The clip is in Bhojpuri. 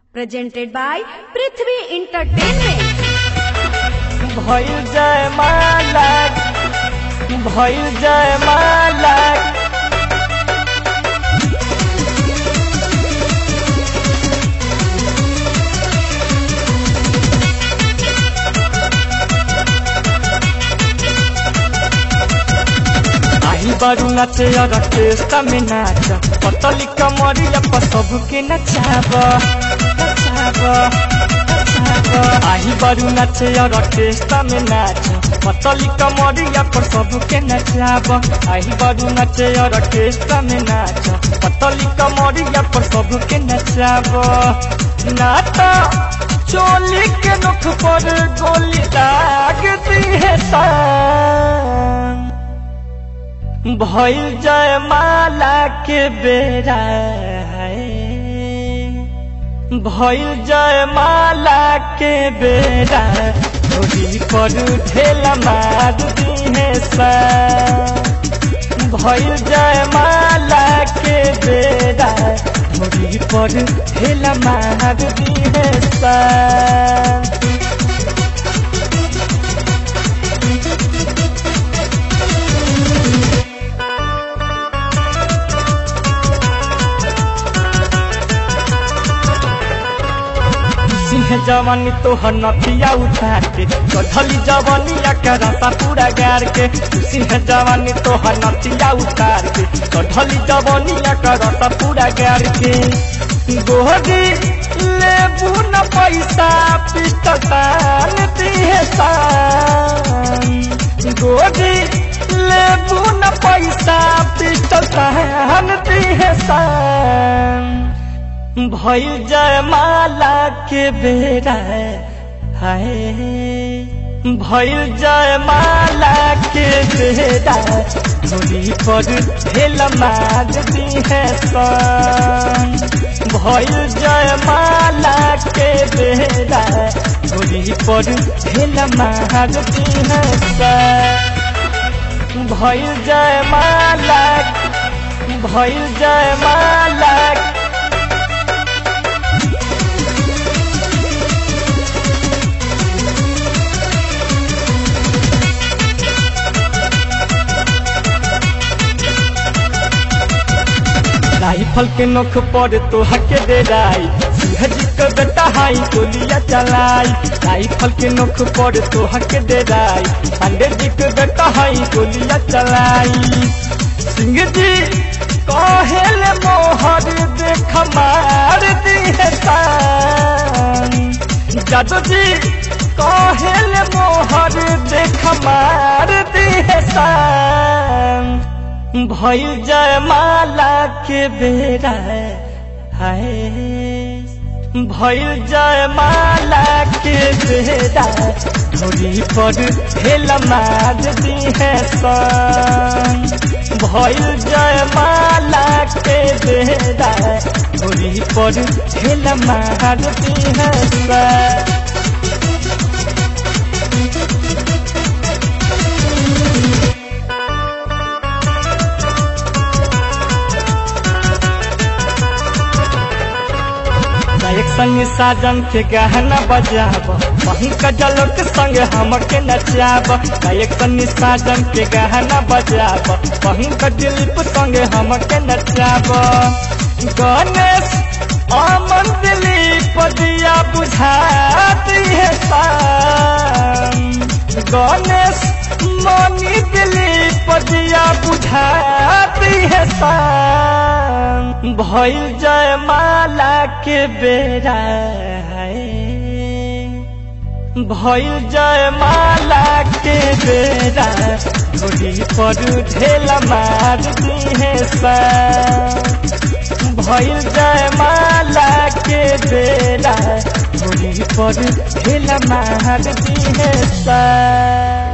presented by Prithvi Entertainment. भइल जय माला भइल जय माला आई बारू नाचे और टेस्टा में नाच पतली कमरिया पर सबके नचाब नचाब नचाब आई बारू नाचे और टेस्टा में नाच पतली कमरिया पर सबके नचाब आई बारू नाचे और टेस्टा में नाच पतली कमरिया पर सबके नचाब नाता चोली के नख पर गोली दागती है सान भइल जय माला के बेरा है भइल जय माला के बेरा धोरी पर ढेला मार दी है सा भइल जय माला के बेरा धोरी पर ढेला मार दी है सा सिंह जवानी तोहर नथिया उठा के कधली जवानिया के रसा पूरा गार के सिंह जवानी तोहर नथिया उतार के कधली जवानिया के रसा पूरा गार के गोहरी लेबू न पैसा पिटतान दिहे सान गोहरी लेबू न पैसा पिटतान दिहे सान भइल जय माला के बेरा हाय भइल जय माला के बेरा धोरी पर ढेल मार दी है सन भइल जय माला के बेरा धोरी पर ढेल मार दी है सन भइल जय माला भइल जय माला राइफल के नोख पर तो हके दे राई सिंहजी के बेटा हाई गोलियां चलाई राइफल के नोख पर तो हके दे राई पांडे जी के बेटा हाई गोलियां चलाई सिंह जी कहेल मोहर देख मार दी है तान जादू जी कहेल मोहर देख मार दी है तान भइल जय माला के बेरा हाय भइल जय माला के बेरा धोरी पर ढेल मार दी है सन भइल जय माला के बेरा धोरी पर ढेल मार दी है सन एक संग साजन के गहना बजाब वहीं कजल के संग हमके नचाब एक संग साजन के गहना बजाब वहीं दिलीप संग हमके नचाब गणेश अमन दिलीप दिया बुझाती है शान गणेश मनी दिलीप दिया बुझाती है शान भइल जय माला के बेरा है भइल जय माला के बेरा धोरी पर ढेल मार दी है भइल जय माला के बेरा धोरी पर ढेल मार दी है सा